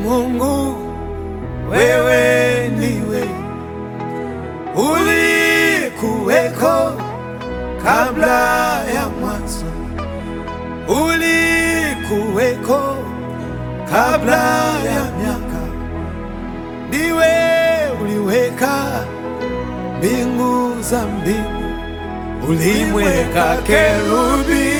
Mungu, wewe ndiwe ulikuweko kabla ya mwanzo, ulikuweko kabla ya miaka, ndiwe uliweka mbingu za mbingu, ulimweka kerubi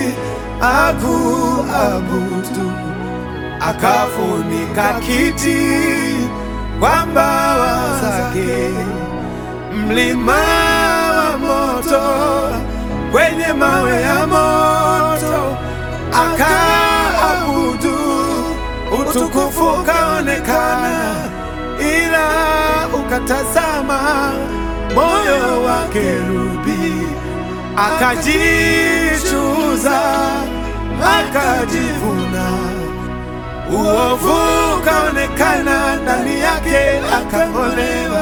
akuabudu, akafunika kiti kwa mbawa zake, mlima wa moto kwenye mawe ya moto, akaabudu, utukufu ukaonekana, ila ukatazama moyo wa kerubi, akajichuza, akajivuna uovu ukaonekana ndani yake, akang'olewa,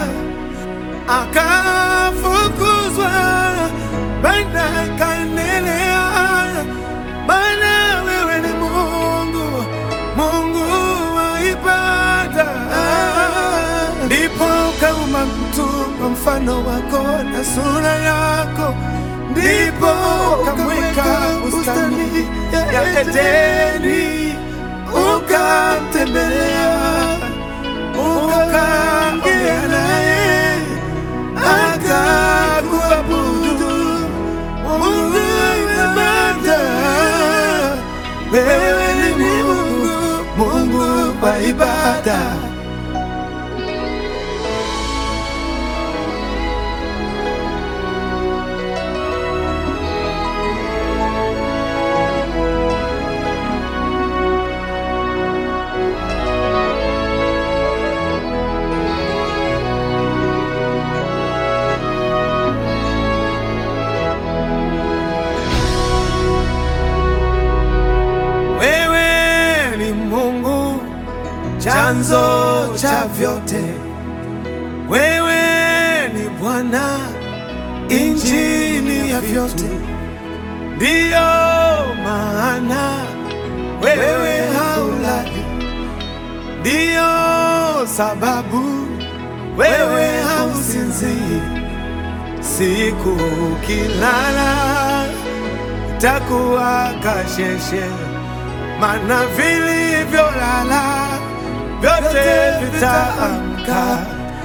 akafukuzwa, bana akaendelea. Maana wewe ni Mungu, Mungu wa ibada. Ndipo ukaumba mtu kwa mfano wako na sura yako, ndipo ukamweka bustani ya Edeni ukamtembelea ukaongea naye akakuabudu. Mungu ibada, wewe ni Mungu, Mungu wa ibada. Wewe ni Mungu chanzo cha vyote, wewe ni Bwana injini ya vyote, ndiyo maana wewe haulali, ndiyo sababu wewe hausinzii. Siku ukilala takuwa kasheshe, mana vilivyolala vyote vitaamka,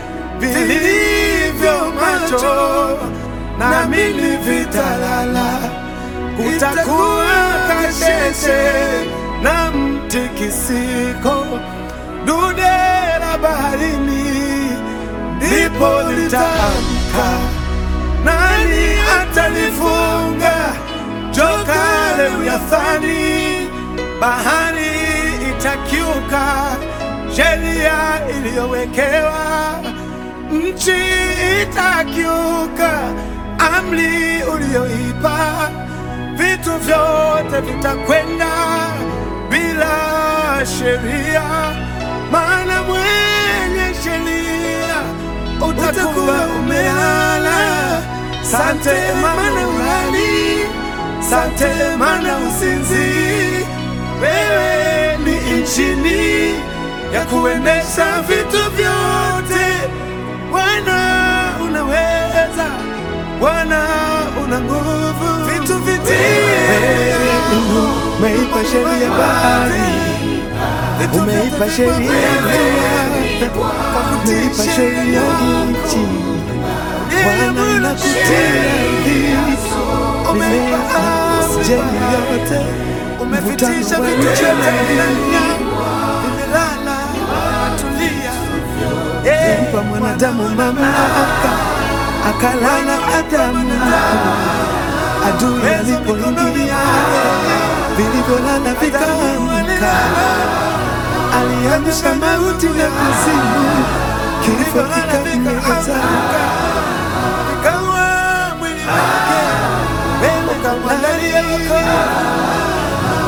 vilivyo macho na mimi vitalala. Kutakuwa kasheshe na mtikisiko, dude la baharini ndipo litaamka. Nani atalifunga joka Lewiathani? Bahari itakiuka sheria iliyowekewa, nchi itakiuka amri uliyoipa, vitu vyote vitakwenda bila sheria, maana mwenye sheria utakuwa umelala. Sante mana ulali, sante mana usinzi. Wewe ni injini ya kuendesha vitu vyote. Bwana unaweza, Bwana una nguvu, vitu vitie. Umeipa sheria bahari, umeipa sheria mvua, umeipa sheria nchi. Bwana nakutia mimea jeni yote, umevitisha vitu vyote dunia vimelala, tulia. Mpa mwanadamu mamlaka, akalala Adamu adui alipoingia, vilivyolala vikaamka, aliamsha mauti na kuzimu, kifo kikameza kawa mwili wake, wewe ukamwandalia makao.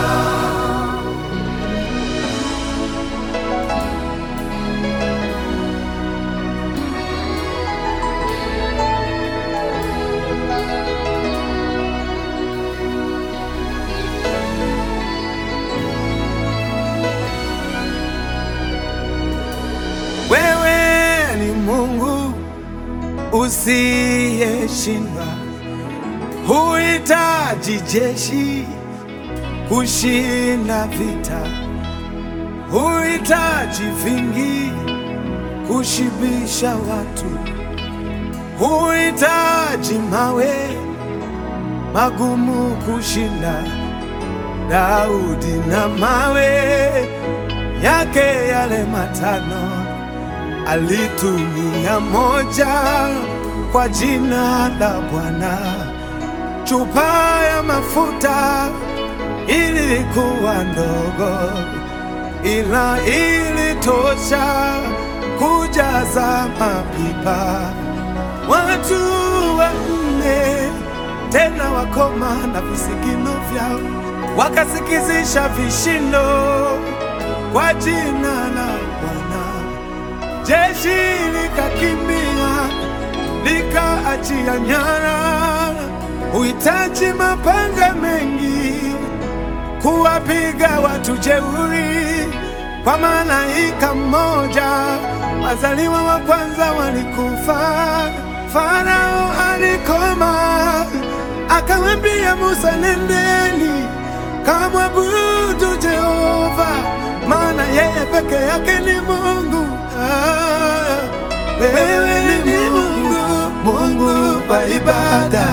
Mungu usiyeshindwa, huhitaji jeshi kushinda vita, huhitaji vingi kushibisha watu, huhitaji mawe magumu kushinda Daudi na mawe yake yale matano alitumia moja kwa jina la Bwana. Chupa ya mafuta ilikuwa ndogo, ila ilitosha kujaza mapipa. Watu wanne tena wakoma na visigino vyao wakasikizisha vishindo kwa jina la Bwana. Jeshi likakimbia likaachia nyara. Huhitaji mapanga mengi kuwapiga watu jeuri, kwa malaika mmoja wazaliwa wa kwanza walikufa. Farao alikoma, akamwambia Musa, nendeni kamwabudu Jehova, maana yeye peke yake ni Mungu. Ah, wewe ni Mungu, Mungu wa ibada.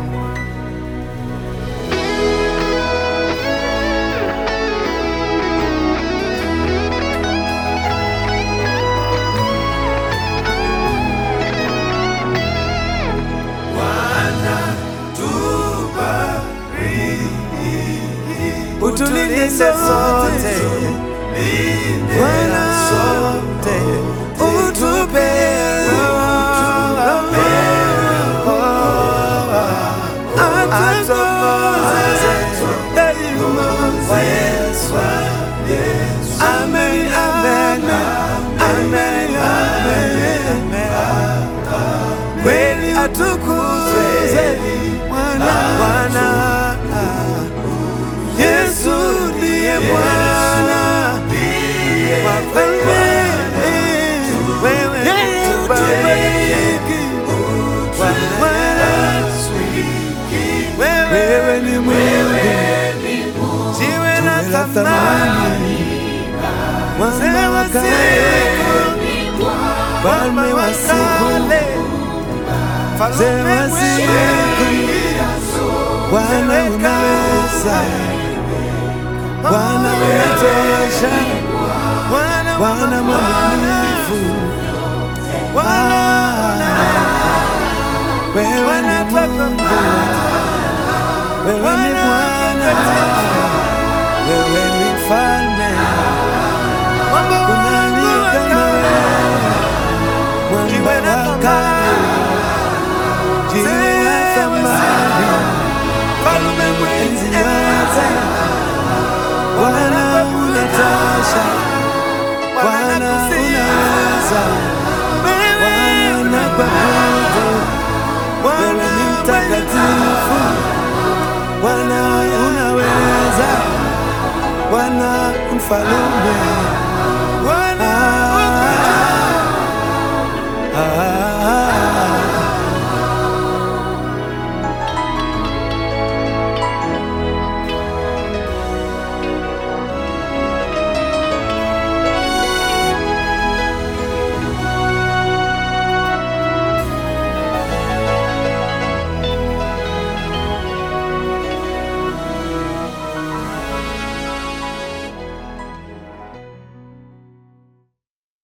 Utulinde sote Bwana, sote utupe atuongoze daima. Amen, amen, amen, amen. Kweli atukuzwe Bwana, Bwana. Yesu ndiye Bwana wa falme, wewe tubariki Bwana, wewe ni Mungu, jiwe la thamani, mwamba wa siku, mfalme wa siku, mzee wa siku, Bwana unaweza Bwana unatosha, Bwana mwaminifu, wewe ni Mungu, wewe ni Bwana, wewe ni mfalme, kuna aliye kama wewe, mwamba wa kale, jiwe la thamani, mfalme mwenzi yote Bwana unatosha, Bwana unaweza, Bwana unakuabudu, wewe ni mtakatifu, Bwana unaweza, Bwana mfalume